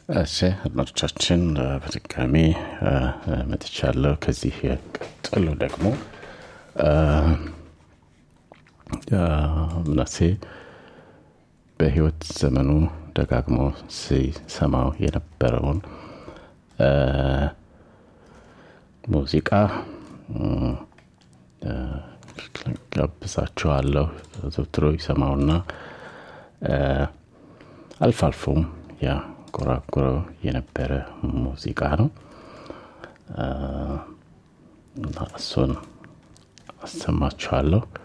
እሺ አድማጮቻችን በድጋሚ መጥቻለሁ። ከዚህ ቀጥሎ ደግሞ ምናሴ በህይወት ዘመኑ ደጋግሞ ሲሰማው የነበረውን ሙዚቃ ጋብዛችኋለሁ። ዘውትሮ ይሰማውና አልፎ አልፎም ያንጎራጉረው የነበረ ሙዚቃ ነው። እሱን አሰማችኋለሁ።